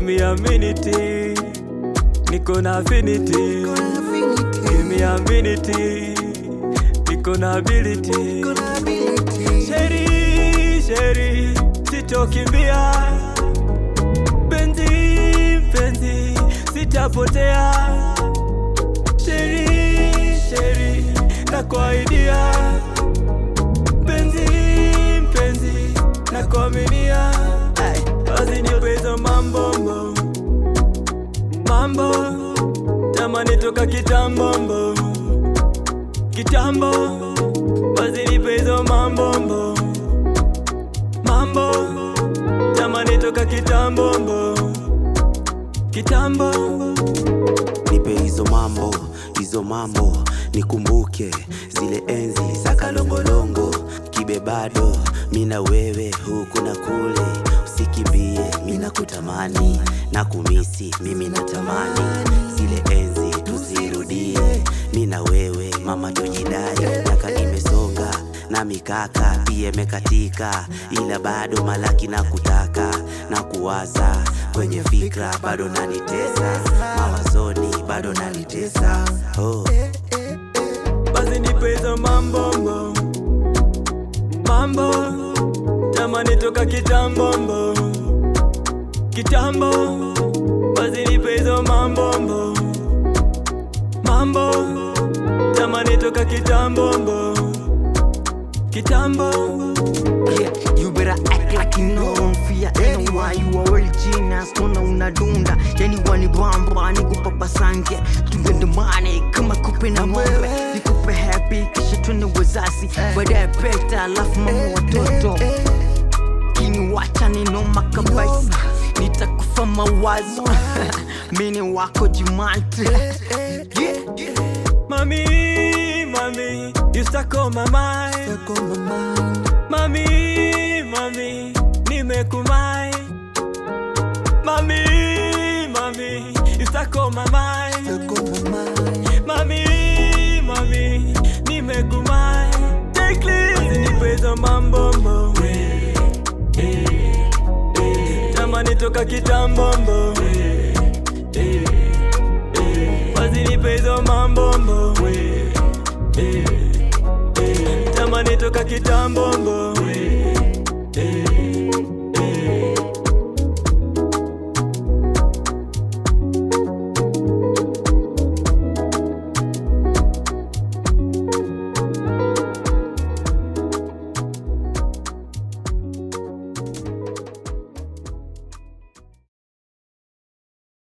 me a minute, niko na affinity. Give me a minute, niko na ability. Sheri, sheri, sitokimbia. Penzi, penzi, sitapotea. Sheri, sheri, nakuahidia. Penzi, penzi, nakuaminia. Basi nipe hizo mambo mbo. mambo tamani toka kitambo mbo. kitambo basi nipe hizo mambo mbo. mambo tamani toka kitambo mbo. kitambo nipe hizo mambo hizo mambo nikumbuke zile enzi za kalongolongo kibe bado mina wewe huku na kule usikimbie mina kutamani na kumisi mimi natamani zile enzi tuzirudie mina wewe mama tujidai miaka imesonga na mikaka pia imekatika ila bado malaki na kutaka na kuwaza kwenye fikra bado nanitesa mawazoni bado nanitesa oh. basi nipe hizo mambo mbo. mambo tamani toka kitambo mbo. kitambo basi nipe hizo mambo mbo. mambo tamani toka kitambo mbo. kitambo Yeah, you better act like you know don't fear anyone you are original sona unadunda yani wani bamba nikupa pasange tugendemane kama kupe na ng'ombe nikupe happy kisha twende wazazi baadaye peta alafu mama watoto kini wacha ninoma kabisa nitakufa mawazo mini wako jimante yeah. Mami, mami, you stuck on my mind. Mami, mami, nimekumai. Mami, mami, you stuck on my mind. Mami, mami, nimekumai. Take this, nipe hizo mambo mbo. Tamani toka kitambo mbo. Basi nipe hizo mambo mbo. Tamani toka kitambo mbo.